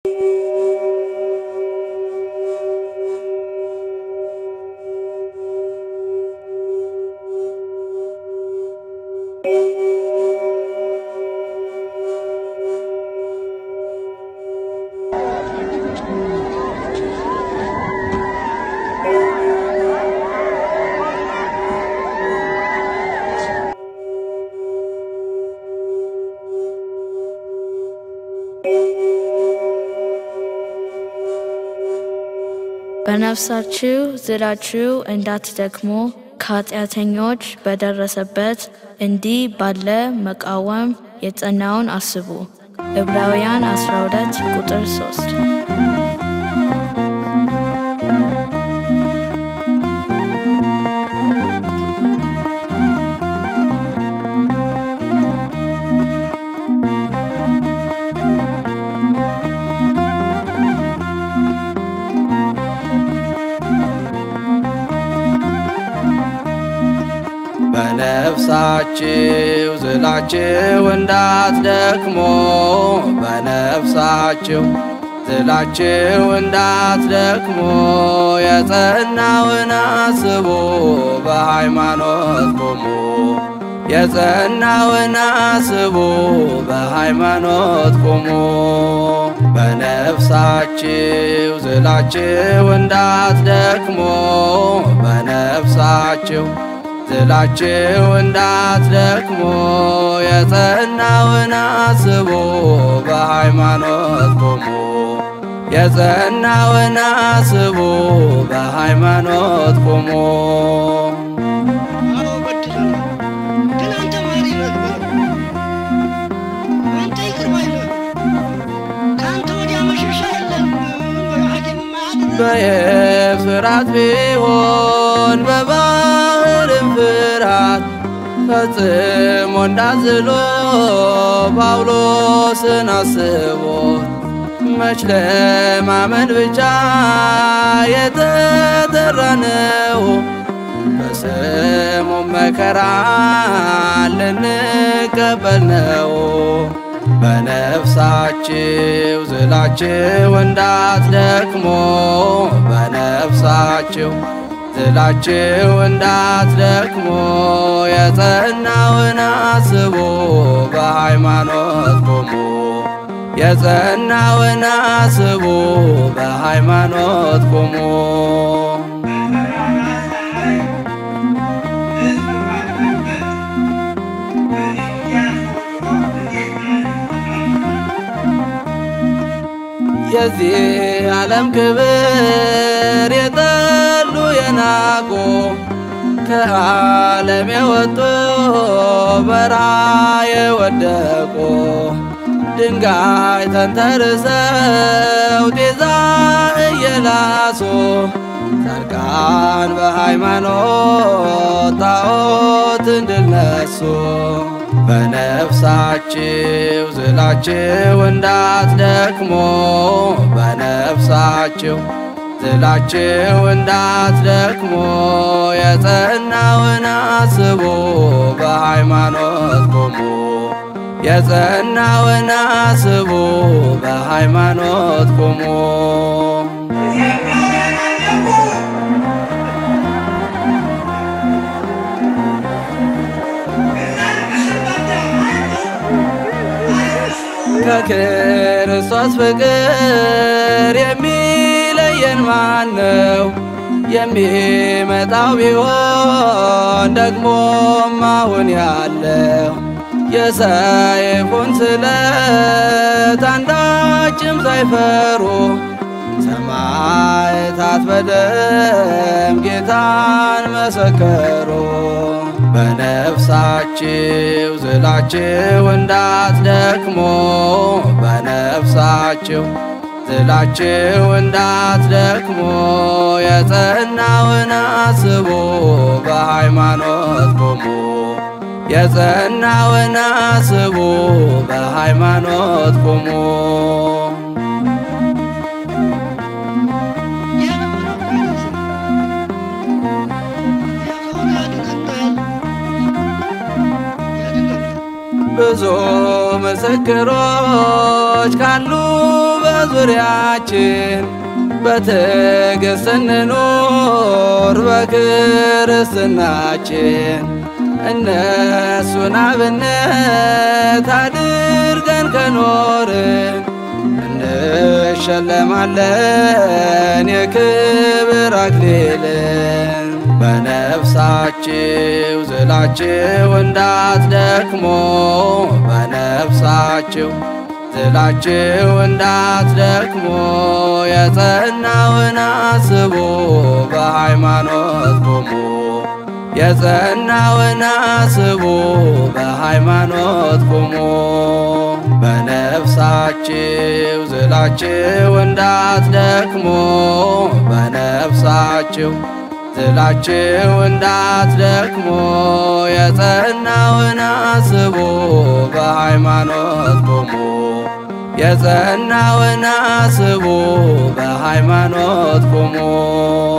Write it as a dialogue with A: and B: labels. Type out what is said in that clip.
A: በነፍሳችሁ ዝላችሁ እንዳትደክሙ ከኃጢአተኞች በደረሰበት እንዲህ ባለ መቃወም የጸናውን አስቡ። ዕብራውያን 12 ቁጥር 3
B: በነፍሳችሁ ዝላችሁ እንዳትደክሞ በነፍሳችሁ ዝላችሁ እንዳትደክሞ የጸናውን አስቡ በሃይማኖት ቁሙ የጸናውን አስቡ በሃይማኖት ቁሙ በነፍሳችሁ ዝላችሁ እንዳትደክሞ በነፍሳችሁ ዝላችሁ እንዳትደክሞ የጸናውን አስቡ በሃይማኖት ቁሙ የጸናውን አስቡ በሃይማኖት ቁሙ
C: አዎ በድለናል፣ ግን አንተ መሐሪ ነህ በለው። አንተ ይቅር ባይ ነህ። ከአንተ ወዲያ መሸሻ የለም በለው። ሐኪም አያድንም።
B: በየብስ ፍርሃት ቢሆን በባህርም ፍርሃት ፈጽሞ እንዳዝሎ ጳውሎስን አስቦት መች ለማመን ብቻ የተጠራነው በስሙ መከራ ልንቀበል ነው። በነፍሳችሁ ዝላችሁ እንዳትደክሞ በነፍሳችሁ ዝላችሁ እንዳትደክሞ የጸናውን አስቡ በሃይማኖት ቁሙ የጸናውን አስቡ በሃይማኖት ቁሙ የዚህ ዓለም ክብር የጠሉ የናቁ ከዓለም የወጡ በረሃ የወደቁ ድንጋይ ተንተርሰው ጤዛ እየላሱ ጻድቃን በሃይማኖት ጣዖት እንድነሱ በነፍሳችሁ ዝላችሁ እንዳትደክሞ በነፍሳችሁ ዝላችሁ እንዳትደክሞ የጸናውን አስቡ በሃይማኖት ቁሙ የጸናውን አስቡ በሃይማኖት ቁሙ ከክርስቶስ ፍቅር የሚለየን ማን ነው? የሚመጣው ቢሆን ደግሞም አሁን ያለው የሰይፉን ስለት አንዳችም ሳይፈሩ ሰማዕታት በደም ጌታን መሰከሩ። በነፍሳችሁ ዝላችሁ እንዳትደክሞ በነፍሳችሁ ዝላችሁ እንዳትደክሞ የጸናውን አስቡ በሃይማኖት ቁሙ የጸናውን አስቡ በሃይማኖት ቁሙ ብዙ ምስክሮች ካሉ በዙሪያችን በትዕግሥት እንኑር በክርስትናችን እነሱን አብነት አድርገን ከኖርን እንሸለማለን የክብር አክሊልን። በነፍሳችሁ ዝላችሁ እንዳትደክሞ በነፍሳችሁ ዝላችሁ እንዳትደክሞ የጸናውን አስቡ በሃይማኖት ቁሙ የጸናውን አስቡ በሃይማኖት ቁሙ በነፍሳችሁ ዝላችሁ እንዳትደክሞ በነፍሳችሁ ዝላችሁ እንዳትደክሞ የጸናውን አስቡ በሃይማኖት ቁሙ የጸናውን አስቡ በሃይማኖት ቁሙ